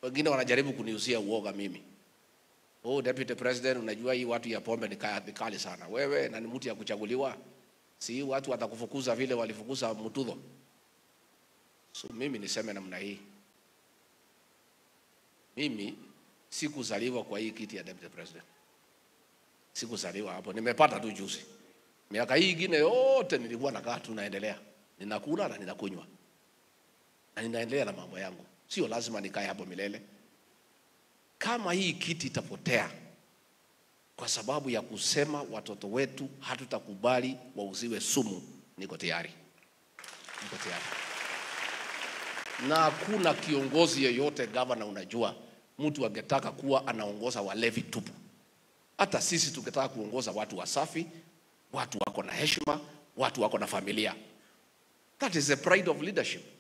Wengine wanajaribu kuniusia uoga mimi. Oh, deputy president, unajua hii watu ya pombe ni kaya- ni kali sana. Wewe na ni mtu ya kuchaguliwa, si watu watakufukuza vile walifukuza Mutudho. So mimi niseme namna hii, mimi sikuzaliwa kwa hii kiti ya deputy president, sikuzaliwa hapo, nimepata tu juzi. Miaka hii ingine yote nilikuwa nakaa tu naendelea, ninakula na ninakunywa na ninaendelea na mambo yangu, sio lazima nikae hapo milele. Kama hii kiti itapotea kwa sababu ya kusema watoto wetu hatutakubali wauziwe sumu, niko tayari, niko tayari. Na hakuna kiongozi yeyote gavana, unajua mtu angetaka kuwa anaongoza walevi tupu. Hata sisi tungetaka kuongoza watu wasafi, watu wako na heshima, watu wako na familia. That is the pride of leadership.